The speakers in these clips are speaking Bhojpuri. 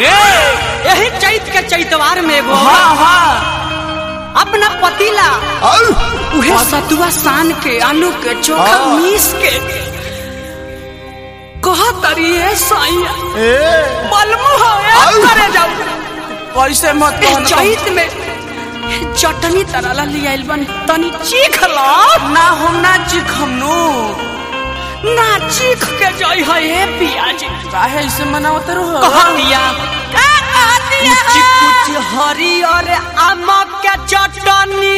यही चैत के चैतवार में एगो हाँ हाँ अपना पतीला उहे सतुआ सान के आलू के चोखा हाँ। मीस के कह तरी है साइया बलमु हो ए करे जाऊ कैसे मत ए कहना चैत में चटनी तरला लियाइल बन तनी चीख ला ना हम ना चिखम नु ना चीख के जई है ए पियाजी काहे ऐसे मनावत रहो कह दिया कुछ कुछ हरियर आमक के चटनी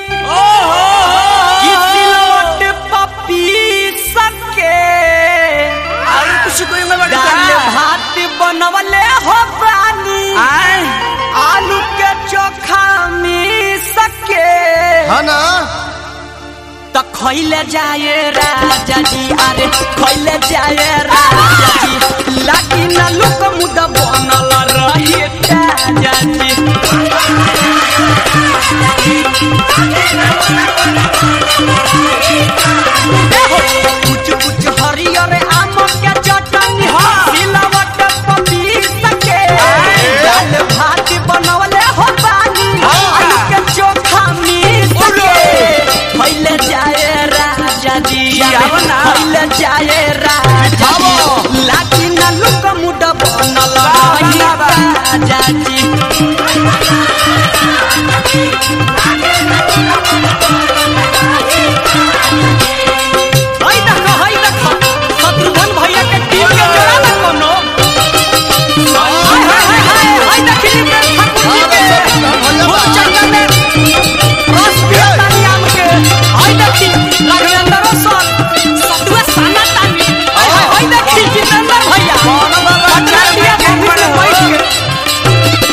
किसिलोट पपी सके और कुछ कोई में बड़ा दाल भात बनवले हो पानी आए आलू के चोखा में सके हाँ ना तो खैले जाए राजा जी अरे खैले जाए राजा जी लागी ना लोक मुद बनल रही राजा जी कुछ कुछ हरियर आम के चटनी सिलवट पपीस के दाल भात बनवले हो पानी आलू के चोखा मीस के खैले जाए राजा जी आव ना। खैले जाए राजा जी लागी ना लुक मुड बनल रही राजा जी हई देखो हई देखो शत्रुघ्न भैया के टीम के जोड़ा ना कोनो हाय हाय हाय हाय हाय देखी में ठाकुर जी के वो चक्कर में रस पियतानी आम के हाय देखी राघवेंद्र सर सतुआ साना तानी हाय हाय हाय देखी जितेंद्र भैया पटना दिया भूमि में बैठ के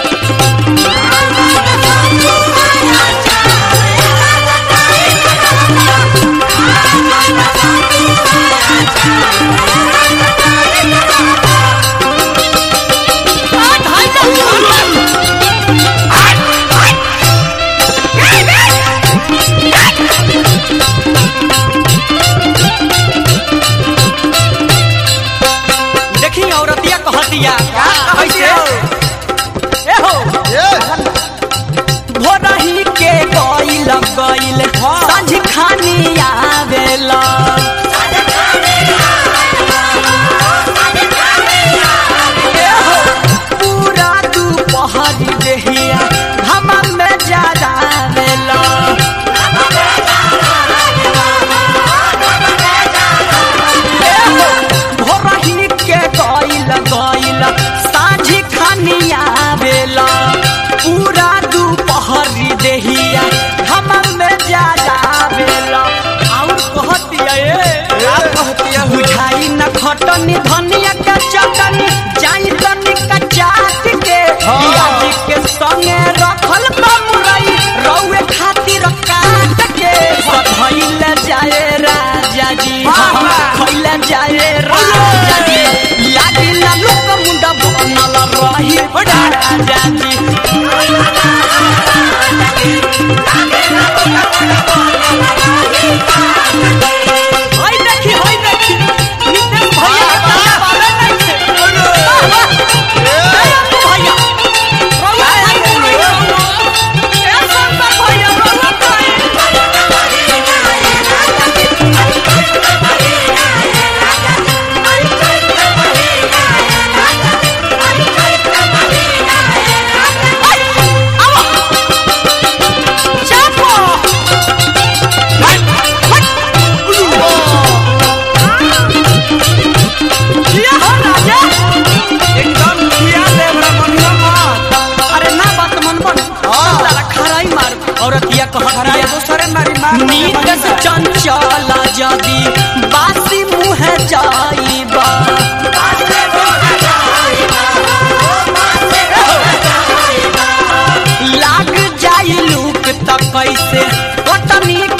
हाय हाय देखी देखी औरतिया कहतिया कैसे ए हो ये भोरही के गइल गइल सांझ खानी आवेला ए हो, पूरा दुपहर देहिया घमा में जरावेला ए हो, भोरही के गइल गइल सांझ खानी आवेला पूरा दुपहरी देहिया हम में जरावेला और कहतिया ए क्या कहती है बुझाई न खटनी धनिया के चटनी जाई तनी कचाट के पियाजी के संगे रखल बमुरई रौए खातिर काट के धइल जाए राजा जी खइल जाए राजा जी लागी ना लोक मुंडा बनल रही राजा जी हाय देखी हाय देखी नितेश भैया के ताला बाले नहीं थे वाह, वाह। जय अतु भैया रउआ भाई बोलो ए शंकर भैया रउआ भाई चापो ये हो राजा एकदम किया दे बड़ा बढ़िया मत अरे ना बात मन मन साला खराई मार औरतिया हराई कहतिया दूसरे मारी मार नीत से चंचला जदी बासी मुँह जाइबा लाग जाई लूक त कैसे कटनी